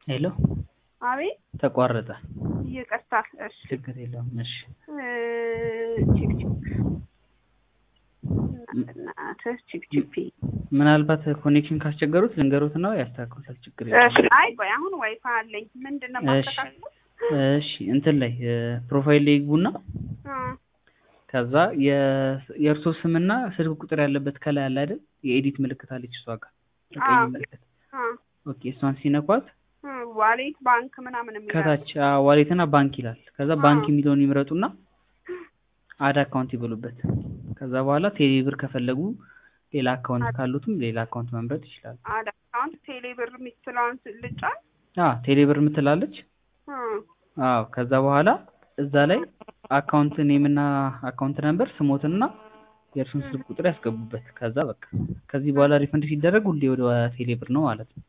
ሄሎ አቤት ተቋረጠ። ይቅርታ። እሺ ችግር የለውም። እሺ ቺክ ቺክ እናትህ ቺክ ቺክ ምናልባት ኮኔክሽን ካስቸገሩት ልንገሩት ነው ያስተካክሉታል። ችግር የለውም። እሺ። አይ ቆይ አሁን ዋይፋይ አለኝ። ምንድን ነው ማስተካከል? እሺ እንትን ላይ ፕሮፋይል ላይ ይግቡና ከዛ የእርሶ ስምና ስልክ ቁጥር ያለበት ከላይ አለ አይደል? የኤዲት ምልክት አለች እሷ ጋር ቀይ ምልክት። ኦኬ እሷን ሲነኳት ዋሌት ባንክ ምናምን የሚላል ከታች ዋሌትና ባንክ ይላል። ከዛ ባንክ የሚለውን ይምረጡና አድ አካውንት ይበሉበት። ከዛ በኋላ ቴሌ ብር ከፈለጉ ሌላ አካውንት ካሉትም ሌላ አካውንት መምረጥ ይችላሉ። አድ አካውንት ቴሌ ብር የምትለውን ልጫን። አዎ ቴሌ ብር የምትላለች። አዎ ከዛ በኋላ እዛ ላይ አካውንት ኔምና አካውንት ነምበር ስሞትና የእርሱን ስልክ ቁጥር ያስገቡበት። ከዛ በቃ ከዚህ በኋላ ሪፈንድ ሲደረግ ሁሌ ወደ ቴሌ ብር ነው ማለት ነው።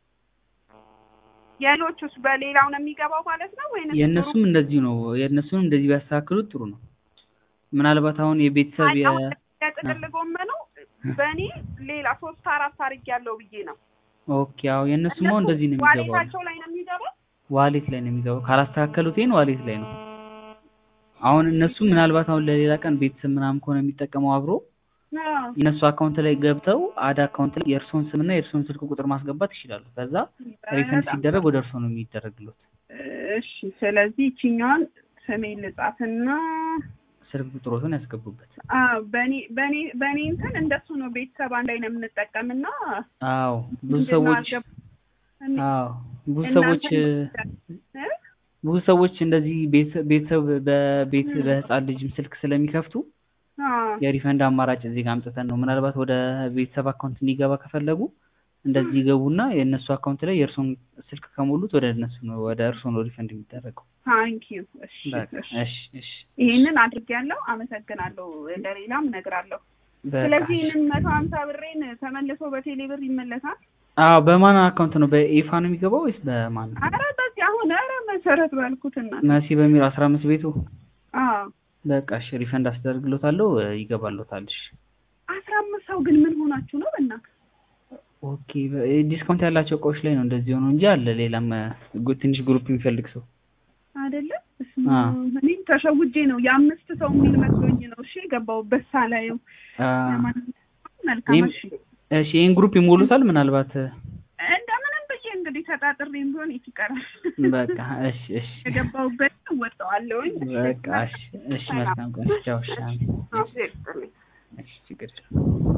የሌሎቹስ በሌላው ነው የሚገባው ማለት ነው ወይንስ የእነሱም እንደዚሁ ነው። የእነሱንም እንደዚህ ቢያስተካክሉት ጥሩ ነው። ምናልባት አሁን የቤተሰብ የ የጥቅል ጎመኑ በእኔ ሌላ ሶስት አራት አርግ ያለው ብዬ ነው። ኦኬ አዎ የእነሱም አሁን እንደዚህ ነው የሚገባው። ዋሌታቸው ላይ ነው የሚገባው። ዋሌት ላይ ነው የሚገባው። ካላስተካከሉት ይሄን ዋሌት ላይ ነው። አሁን እነሱ ምናልባት አሁን ለሌላ ቀን ቤተሰብ ምናምን ከሆነ የሚጠቀመው አብሮ የእነሱ አካውንት ላይ ገብተው አድ አካውንት ላይ የእርስዎን ስምና የእርስዎን ስልክ ቁጥር ማስገባት ይችላሉ። ከዛ ሪፈንድ ሲደረግ ወደ እርስዎ ነው የሚደረግሎት። እሺ ስለዚህ ይችኛዋን ስሜን ልጻፍና ስልክ ቁጥሮትን ያስገቡበት። አዎ በኔ በኔ በኔ እንትን እንደሱ ነው። ቤተሰብ አንድ ላይ ነው የምንጠቀምና አዎ ብዙ ሰዎች አዎ ብዙ ሰዎች ብዙ ሰዎች እንደዚህ ቤተሰብ በቤት በህፃን ልጅም ስልክ ስለሚከፍቱ የሪፈንድ አማራጭ እዚህ ጋር አምጥተን ነው። ምናልባት ወደ ቤተሰብ አካውንት እንዲገባ ከፈለጉ እንደዚህ ይገቡና የእነሱ አካውንት ላይ የእርሶን ስልክ ከሞሉት ወደ እነሱ ነው ወደ እርሶ ነው ሪፈንድ የሚደረገው። ታንክ ዩ። እሺ እሺ እሺ። ይሄንን አድርጌያለሁ። አመሰግናለሁ። ለሌላም እነግራለሁ። ስለዚህ ይህንን መቶ ሀምሳ ብሬን ተመልሶ በቴሌ ብር ይመለሳል። አዎ በማን አካውንት ነው? በኢፋ ነው የሚገባው ወይስ በማን ነው? አረ በዚህ አሁን አረ መሰረት ባልኩትና መሲ በሚል አስራ አምስት ቤቱ አዎ በቃ እሺ ሪፈንድ አስደርግሎታለሁ ይገባሎታል። እሺ አስራ አምስት ሰው ግን ምን ሆናችሁ ነው በእናትህ? ኦኬ ዲስካውንት ያላቸው እቃዎች ላይ ነው እንደዚህ ሆኖ እንጂ አለ ሌላም ትንሽ ግሩፕ የሚፈልግ ሰው አይደለም። እኔም ተሸውጄ ነው የአምስት ሰው የሚል መስሎኝ ነው። እሺ የገባሁበት ሳላየው። መልካም እሺ እሺ ይህን ግሩፕ ይሞሉታል ምናልባት እንደምንም ብዬ እንግዲህ ተጣጥሬም ቢሆን የት ይቀራል። በቃ እሺ እሺ የገባሁበት እወጣዋለሁኝ። በቃ እሺ እሺ መልካም ቀን ቻው። እሺ እሺ ችግር የለም